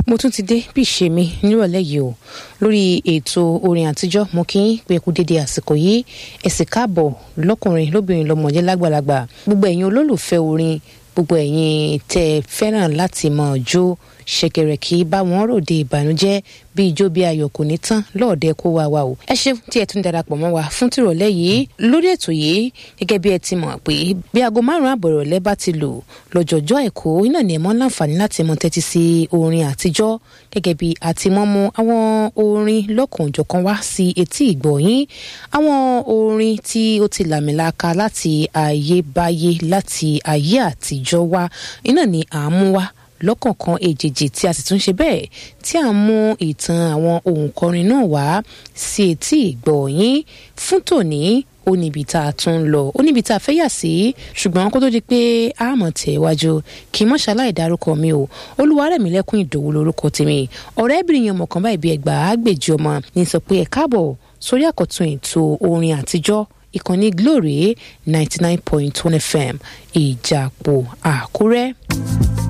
mo tún ti dé bí ìṣe mi nírọ̀lẹ́ yìí o lórí ètò orin àtijọ́ mo kí n pé kú dédé àsìkò yìí ẹ sì káàbọ̀ lọ́kùnrin lóbìnrin lọ́mọdé lágbàlagbà gbogbo ẹ̀yin olólùfẹ́ orin gbogbo ẹ̀yin tẹ́ fẹ́ràn láti mọ̀ jó ṣẹ̀kẹ̀rẹ̀ kì í bá wọn ròde ìbànújẹ́ bí ijó bí ayọ̀ kò ní tán lọ́ọ̀dẹ kó wa wa o. ẹ ṣe tí ẹ tún darapọ̀ mọ́ wa fún tìrọ̀lẹ́ yìí lórí ètò yìí gẹ́gẹ́ bí ẹ ti mọ̀ pé bí aago márùn-ún àbọ̀ ìrọ̀lẹ́ bá ti lò lọ́jọ́jọ́ ẹ̀kọ́ iná ni ẹ mọ́ láǹfààní láti mọ tẹ́tí sí orin àtijọ́ gẹ́gẹ́ bí a ti mọ́ mú àwọn orin lọ́kànjọ̀kan wá sí etí ìgbọ̀yín àwọn orin tí ó ti làmìlaka láti ayébáyé láti ayé àtijọ́ wá iná ni à ń mú wá lọ́kọ̀ọ̀kan èjèèjì tí a sì tún ṣe bẹ́ẹ̀ tí à ń mú ìtàn àwọn òǹkọrin náà wá sí etí ìgbọ̀nyín fún tòní ó níbi tá a tún lọ ó níbi tá a fẹ́ yà sí ṣùgbọ́n kó tó di pé a mọ̀ tẹ̀ wájú kì í mọ̀ ṣaláì dárúkọ mi o olúwarẹ̀mílẹ́kùn ìdòwú lórúkọ tèmi ọ̀rẹ́bìnrin yẹn mọ̀kàn báyìí bí ẹgbàá àgbèjì ọmọ ní sọ pé ẹ káàbọ̀ sórí àkọ́tún ètò orin àtijọ́ ìkànnì glory ninety nine point one fm ìjàpọ̀ àkúrẹ́.